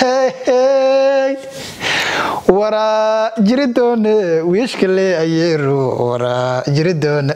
hey waraa jiridoone wiishkale ayeero waraa jiridoone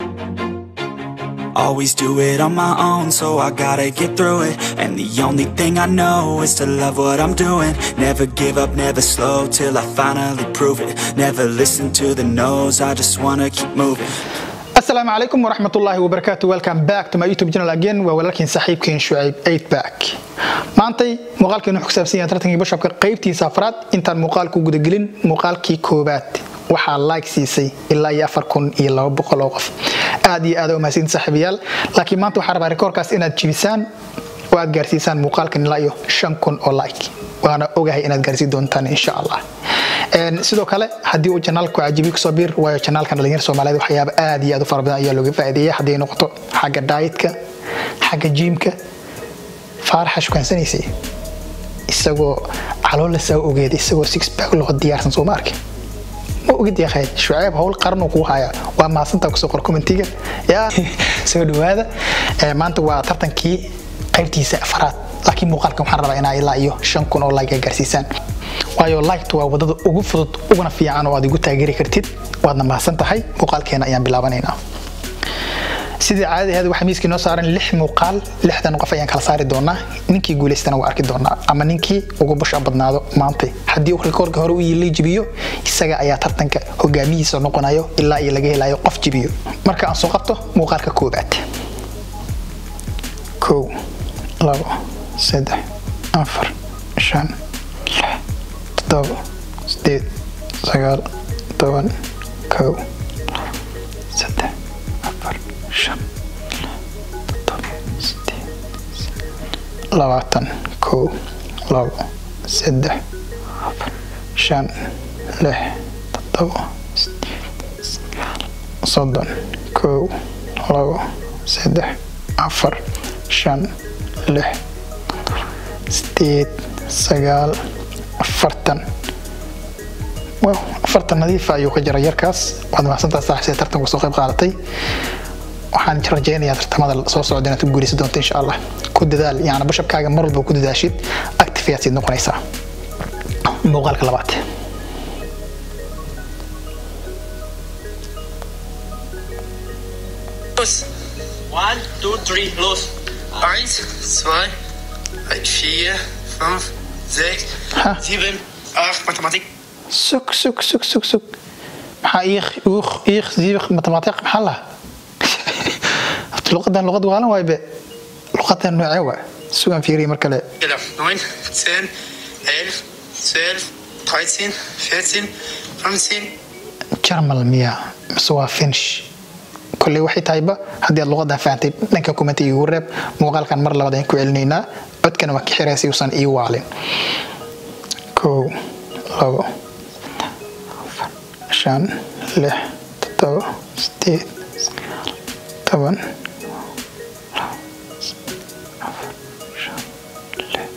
Always do it on my own, so I gotta get through it. And the only thing I know is to love what I'm doing. Never give up, never slow till I finally prove it. Never listen to the no's, I just wanna keep moving. asalaamu calaykum waraxmatullaahi wabarakaatu welcome back to my youtube channel again waa walaalkiin saaxiibkeen shucayb 8 back maantay muuqaalkeenu wuxuu ku saabsan yahay tartankii bashopka qaybtiisa afraad intaan muuqaalku gudagelin muuqaalkii koobaad waxaa like siisay ilaa iyo afar kun iyo laba boqol oo qof aad iyo aad u mahadsantiin saaxiibayaal laakiin maanta waxaa rabaa rikoorkaas inaad jibisaan oo aad gaarsiisaan muuqaalkan ilaa iyo shan kun oo like waana ogahay inaad gaarsiin doontaan insha allah sidoo kale haddii uu janaalku cajibi kusoo biir waayo janaalkan dhalinyar soomaaliyeed waxyaaba aad iyo aad u fara badan ayaa looga faa'iideeya haddii ay noqoto xagga daayitka xagga jiimka faaraxa shukansanaysay isagoo caloola saa ogeed isagoo six back loo diyaarsan soo ma arkin ma ogid yahay shucayb howl qaranuu kuu haya waa mahadsantaa kusoo qor commentiga yaa soo dhawaada maanta waa tartankii qaybtiisa afaraad laakiin muuqaalkan waxaan rabaa inaa ilaa iyo shan kun oo like gaarsiisaan waayo liked waa wadada ugu fudud uguna fiican oo aad igu taageeri kartid waadna mahadsan tahay muuqaalkeena ayaan bilaabanaynaa sidii caadada ahayd waxaa miiskii noo saaran lix muuqaal lixdan qof ayaan kala saari doonaa ninkii guulaystana waa arki doonaa ama ninkii ugu busha badnaado maantay haddii uu rikoorka hore u yiilay jibiyo isaga ayaa tartanka hogaamihiisa noqonayo ilaa iyo laga helayo qof jibiyo marka aan soo qabto muuqaalka koobaad kow labo saddex afar shan lix toddoba sideed sagaal toban kow saddex afar shan toddoba sideed labaatan kow labo saddex afar shan lix toddoba sideed sagaal soddon kow labo saddex afar shan lix sideed sagaal afartan wow afartan nadiifa ayuu ka jira yarkaas waad mahadsantaa saaxiibsee tartanku soo qayb qaadatay waxaan rajaynayaa tartamada soo socda inaad ku guuleysan doonto insha allah ku dadaal yani bashabkaaga mar walba ku dadaashid active ayaad siid noqonaysaa muuqaalka labaad Los. One, two, three, los. Eins, zwei, vier, fünf, sechs, Ha. sieben, acht, Mathematik. sug sug sug sug sug maxaa iiq uuk iiq siibiq matemaatiq maxaa laha horta luqadan luqad waalan waaybe luqadan noocee waa sugan fiiriya mar kale Genau. Neun, zehn, elf, zwölf, dreizehn, vierzehn, fünfzehn, jarmal miya mise waa finsh kolley waxay tahayba haddii aad luqadan fahantay dhanka kumentiga igu reeb muuqaalkan mar labaad ayaan ku celinaynaa codkana waa ka xiraa si uusan ii waalin kow labo afar shan lix toddoba sideed sagaal toban labo afar shan lix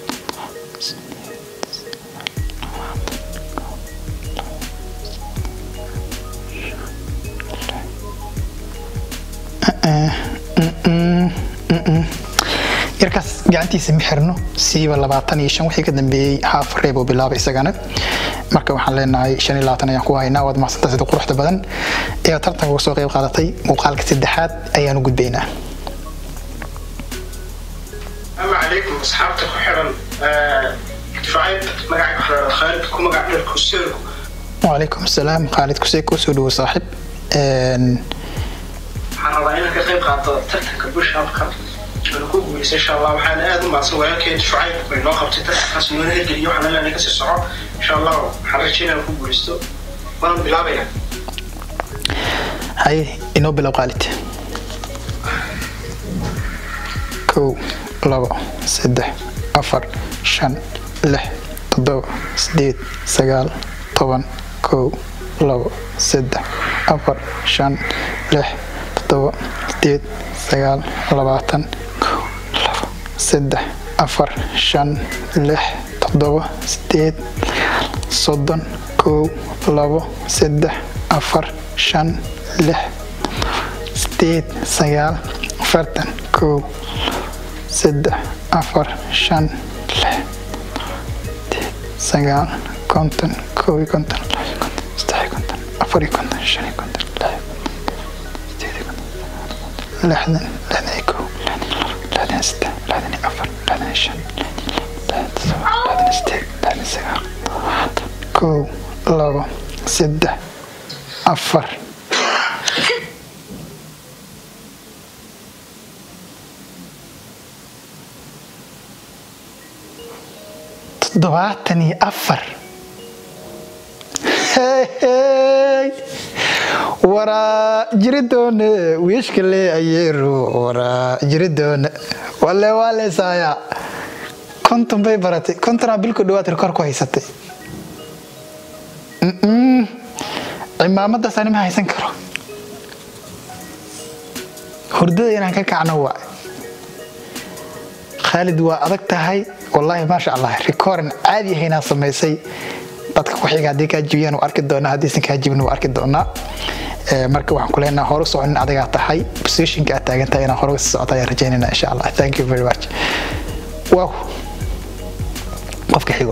yarkaas gacantiisa ma xirno siiba labaatan iyo shan wixii ka dambeeyey haaf reeb oo bilaaba isagana marka waxaan leenahay shan iyo labaatan ayaan ku haynaa waad mahadsantaa sida quruxda badan ee tartanka uga soo qayb qaadatay muuqaalka saddexaad ayaanu gudbaynaa السلام عليكم اصحابتك وحرم دفاعات مقعد خالد كو مقعد الكسيركو wacalaykum asalaam khaalid kusee kusoo dhawo saaxib Een, waxaan rabaa inaan ka qayb qaato tartanka bushabka aan ku guuleysa insha allah waxaan aad u mahadsan walaalkeen shucayb bay noo qabtay tartankaas noona hirgeliyo waxaan leenahay kasii soco insha allah waxaan rajeynaya inaan ku guuleysto waan bilaabaya haye inoo bilow khaalid kow labo saddex afar shan lix toddoba sideed sagaal toban kow labo saddex afar shan lix toddoba sideed sagaal labaatan kow labo saddex afar shan lix toddoba sideed soddon kow labo saddex afar shan lix sideed sagaal afartan kow saddex afar shan lix sagaal konton kow iyo konton laba iyo konton saddex iyo konton afar iyo konton shan iyo konton lix iyo konton sideed iyo konton lixdan lixdan iyo kow lixdan iyo labo lixdan iyo saddex lixdan iyo afar lixdan iyo shan lixdan iyo todoba lixdan iyo sideed lixdan iyo sagaal kow labo saddex afar toddobaatan iyo afar Hey, waraa jiridoone wiishkale ayeero waraa jiridoone walle waa leesaayaa konton bay baratay kontonaa bilku dhawaad rikoor ku haysatay Mm-mm. cimaamadaas ani ma haysan karo hurdada inaan ka kacno waa khaalid waa adag tahay wallaahi maasha allah rikooran caadi ahaynaa samaysay dadka ku xiga haddii kaa jibiyaan waa arki doonaa haddiisan kaa jibin waa arki doonaa Ee, marka waxaan ku leenaha hore soconin adigaa tahay positionka aad taagan tahay inaan hore sii socota ayaan rajaynayna insha allah thank you very much wow qofka xigo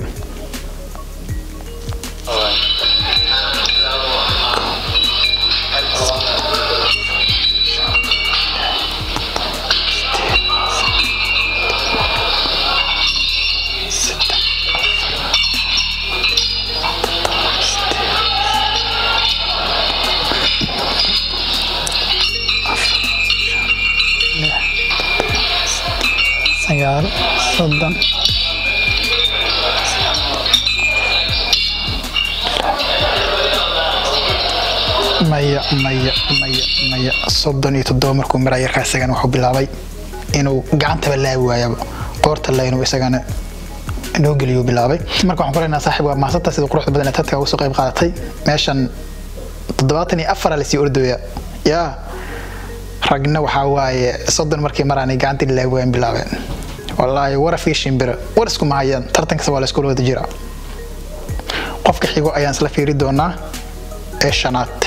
sagaal soddon maya maya maya maya soddon iyo toddoba markuu maraa yarkaa isagana wuxuu bilaabay inuu gacantaba laabi waayaba qoorta la inuu isagana inoo geliyo bilaabay marka waxaan ku leenaha saaxiib waa maasanta sida quruxda badan ee tadka uga soo qayb qaadatay meeshan toddobaatan iyo afara lasii ordooya yaa ragna waxaa waaye soddon markii maraanay gacantii laabi waayan bilaabeen wallaahi wara fii shimbira war iskuma hayaan tartankasa waa la iskula wada jiraa qofka xigo ayaan isla fiiri doonaa ee shanaad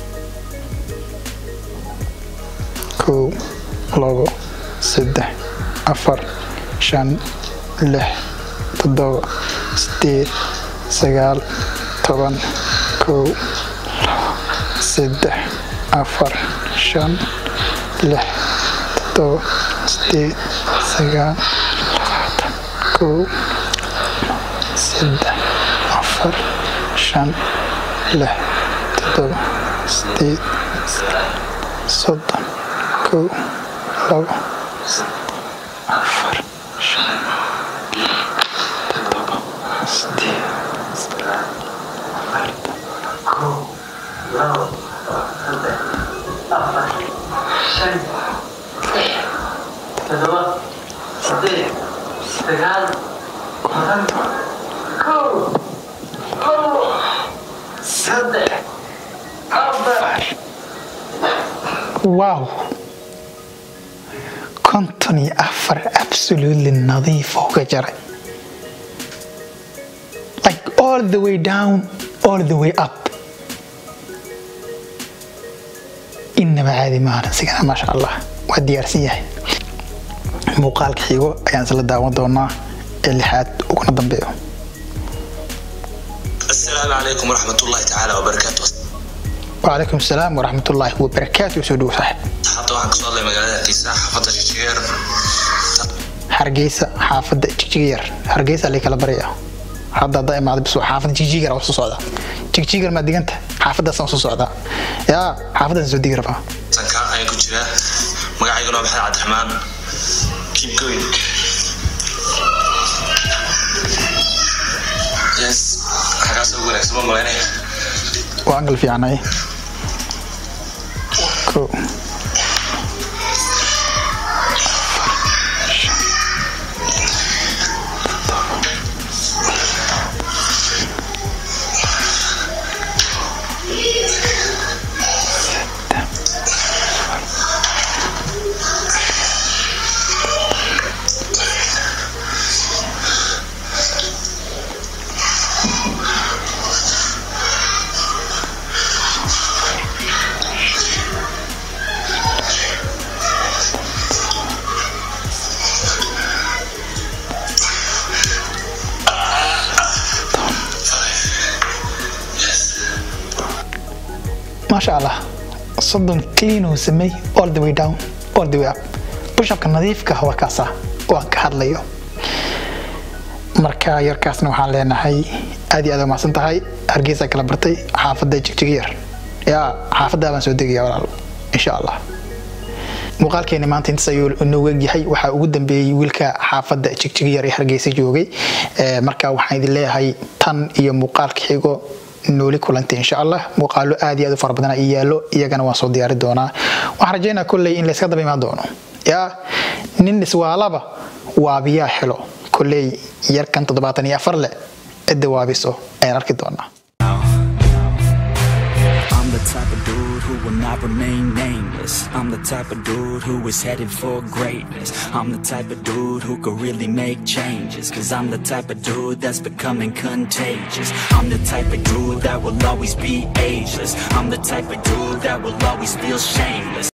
kow labo saddex afar shan lix toddoba sideed sagaal toban kow labo saddex afar shan lix toddoba sideed sagaal labaatan kow saddex afar shan lix toddoba sideed soddon kow labo afar shan toddoba sideed kow wow konton iyo afar absolutely nadiif oo ka jaray like all the way down all the way up inaba caadi maahan isigana maasha allah waa diyaarsan yahay muuqaalka xigo ayaan isla daawan doonaa ee lixaad uguna dambeeyo السلام عليكم ورحمة الله تعالى وبركاته وعليكم السلام ورحمة الله وبركاته soo dhow saaxiib حتى waxaan kasoo hadlay magaalada Hargeysa xaafadda Jijiyar hargeysa xaafadda jigjigar hargeysa lay kala baraya hadda hadda imaada bis xaafadda jigjigar waa soo socda jigjigar maa diganta xaafaddaasaan soo socdaa yaa xaafaddaasaan soo digi rabaa sanka ayaan ku jiraa magacayguna waa maxamed cabdiraxmaan keep going yes xagaas ugu wanaagsan ma malaynaya waa angal fiicnay ko maasha allah soddon clean uu samey all the way down all the way up bushapka nadiifka waa kaasa oo aan ka hadlayo marka yarkaasna waxaan leenahay aad iyo aad umahadsan tahay hargeysa kala bartay xaafadda jigjig yar yaa xaafaddaa baan soo degaya walaal insha allah muuqaalkeeni maanta intaas ayuu inoogu egyahay waxaa ugu dambeeyey wiilka xaafadda jigjig yar ee hargeysa joogay marka waxaan idin leeyahay tan iyo muuqaalka xigo nooli kulantay insha allah muuqaalo aad iyo aad u fara badan ii yaallo iyagana waan soo diyaari doonaa waxaan rajaynaa kolley in layska daba imaan doono yaa nin iswaalaba waabiyaa helo kolley yarkan toddobaatan iyo afar leh cidda waabiso ayaan arki doonaa I'm the type of dude who will not remain nameless. I'm the type of dude who is headed for greatness. I'm the type of dude who could really make changes. Cause I'm the type of dude that's becoming contagious. I'm the type of dude that will always be ageless. I'm the type of dude that will always feel shameless.